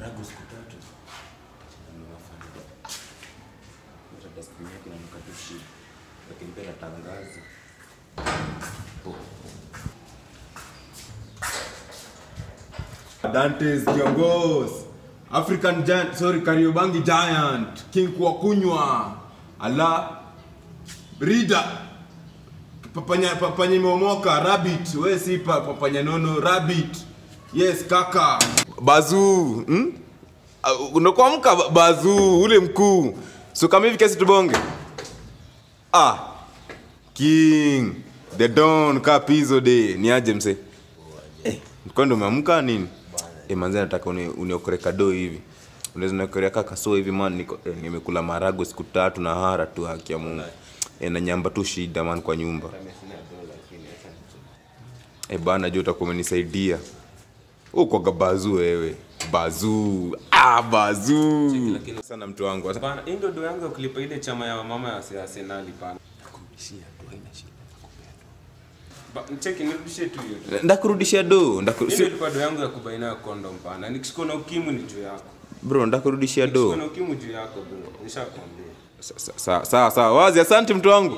marago siku tatu nimewafanya hata dustbin yake inanuka tu shit lakini pia natangaza Dantes Kiongos, African Giant, sorry, Kariobangi Giant, King Kwakunywa, Ala Rida, Papanya Papanya Momoka, Rabbit, we si pa, Papanya Nono, Rabbit. Yes, kaka. Bazu, hmm? Uh, unakuamka ba- Bazu, ule mkuu. So kama hivi kesi tubonge. Ah. King, the Don, Kapizo de, ni aje mse? Eh, kwa ndo umeamka nini? Eh, manze nataka uni, uniokore kado hivi. Unaweza niokorea kaka so hivi man niko eh, nimekula marago siku tatu na hara tu haki ya Mungu. Eh, na nyamba tu shida man kwa nyumba. Eh, bana jua utakuwa umenisaidia. Uko bazu wewe. Bazu. Ah, bazu. Sana mtu wangu. Bana, hii ndio do yangu ya kulipa ile chama ya mama ya Arsenal pana. Ba- Cheki nirudishie tu hiyo. Ndakurudishia do. Ndaku, Hiyo si, ilikuwa do yangu ya kubaina ya condom pana. Nikishikwa na ukimwi ni juu yako. bro, ndakurudishia Nikishikwa do. na ukimwi juu yako bro. Nishakwambia. Sawa sawa sawa. Wazi, asante mtu wangu.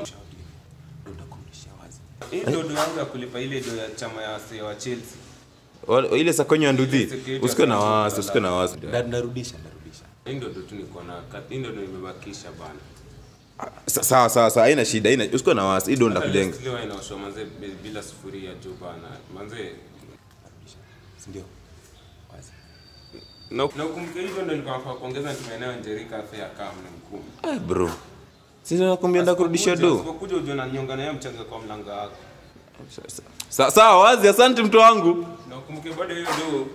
Hii ndio do yangu ya kulipa ile do ya chama ya Arsenal wa Chelsea. Wale- ile sakonyo ya ndudhi Security usikuwe na account wasi usikuwe na wasi Nda- ndarudisha ndarudisha Hii ndio do tu niko na hii ndio do nimebakisha bana. Sa- sawa sawa sawa haina shida haina usikuwe na wasi hii ndo ndakujenga Leo inaoshwa manze bi- bila sufuria juu bana. Manze sindio wazi na na ukumbuke hivyo ndio nilikuwa nafaa kuongeza nitumie nayo Njerica Fair kama ni mkumi. Eh, bro sisi nakwambia ndakurudishia do Usipokuja uje unanyonga na yeye mchanga kwa mlango wako. Sa- sawa wazi asante mtu wangu Na ukumbuke bado hiyo do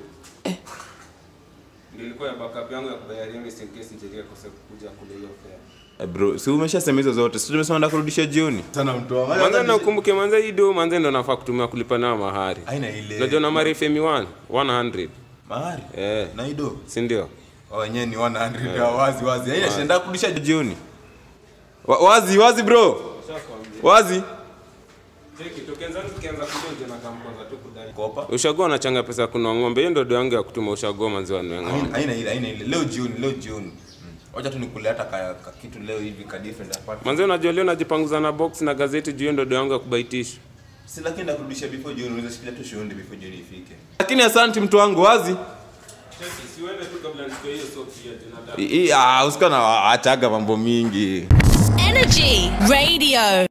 ndio ilikuwa ya backup yangu ya kubayaria mimi in case Njerica kosa kuja kule hiyo fair. Eh, bro si umeshasema hizo zote si tumesema ndakurudishia jioni sana mtu wangu Manze na ukumbuke manze hii do manze ndo nafaa kutumia kulipa nayo mahari. haina ile Unajua na mari Femi 1 100. mahari Eh, na ido si ndio? wenyewe ni 100 ya wazi wazi haina shida ndakurudishia jioni Wa- wazi wazi bro wazi Cheki tukianza tukianza kuja uje na kamkwanza tu kudai. kopa Ushagoa unachanga pesa ya kununua ng'ombe. Hiyo ndio do yangu ya kutuma ushagoa manzi wa ng'ombe. Haina- haina ile haina ile leo jioni leo jioni wacha tu nikule hata ka, ka kitu leo hivi ka different apart Manze unajua leo najipanguza na box na gazeti juu hiyo ndio do yangu ya kubaitisha. si lakini nakurudishia before jioni unaweza shikilia tu shughuli before jioni ifike lakini asante mtu wangu wazi Cheki siwende tu kabla nitoe hiyo soksi ya Jonathan. I- i- ah, usikuwa na achaga mambo mingi Energy Radio.